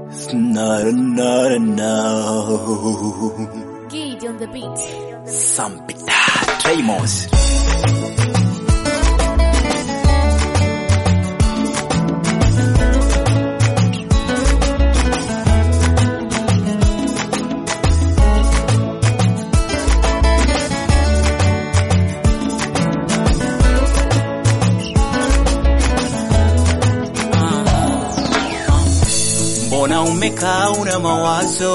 Not not no. Gid on the beat. Sampita Tramos. Mbona umekaa una mawazo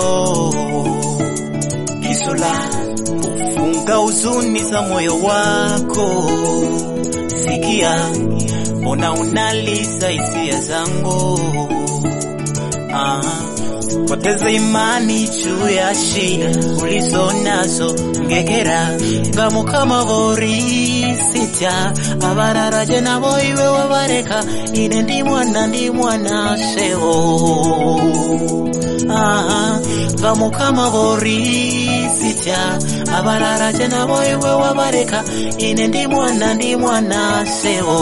kisola kufunga huzuni za moyo wako sikia mbona unalisa hisia zangu ah, poteza imani juu ya shida ulizo nazo ngekera ngamo kama vorisita abararaje nabo iwe wabareka ine ndi mwana ndi mwana sewo ah, ngamo kama vorisita abararaje nabo iwe wabareka ine ndi mwana ndi mwana sewo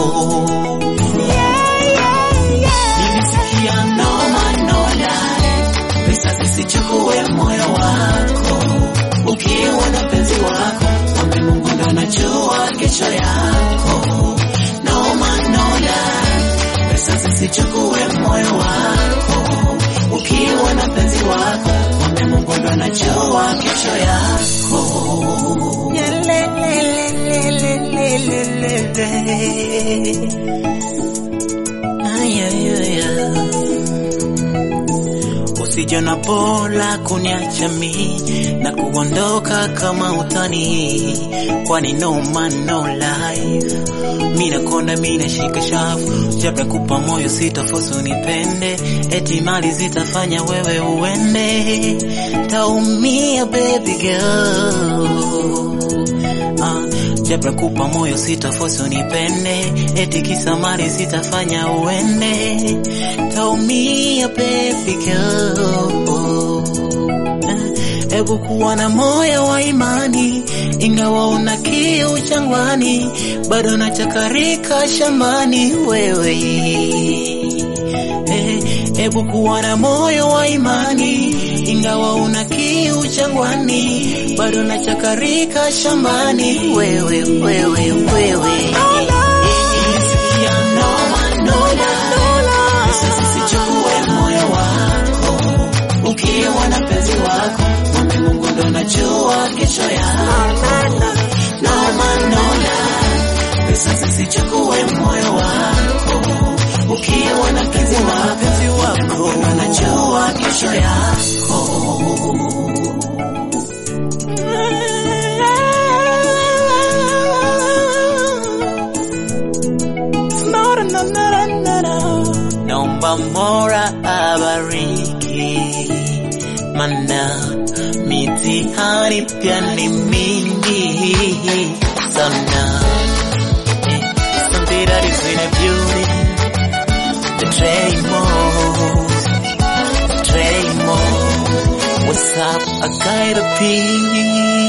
nilisikia noma nola pesa zisichukue moyo wako ukiwa na penzi wako mwambe Mungu ndo anajua kesho yako noma nola pesa zisichukue moyo wako ukiwa na penzi wako mwambe Mungu ndo anajua kesho yako Ay, ay, ay, ay. Usijana pola kuniacha mi na kuondoka kama utani, kwani no man no life. Mi nakonda mi nashika shafu, japo kupa moyo sitafosu nipende, eti mali zitafanya wewe uende, taumia baby girl Ah, japo kupa moyo sitafosi unipende, eti kisa mali sitafanya uende, taumia baby girl. Eh, Ebu kuwa na moyo wa imani, ingawa una kiu jangwani, bado nachakarika shambani wewe. Eh, Ebu kuwa na moyo wa imani, ingawa una kiu jangwani, bado nachakarika shambani wewe, wewe, wewe. Nilisikia noma, noma, pesa zisichukue moyo wako, ukiwa na penzi wako, mwambe Mungu ndo anajua kesho yako. Noma, noma, pesa zisichukue moyo wako, ukiwa na penzi wako, Mungu ndo anajua kesho yako. Naomba Mola abariki, mana mitihani pia ni mingi sana. Eh, Something that is in a beauty, the Draymond, Draymond. What's up? I gotta pee.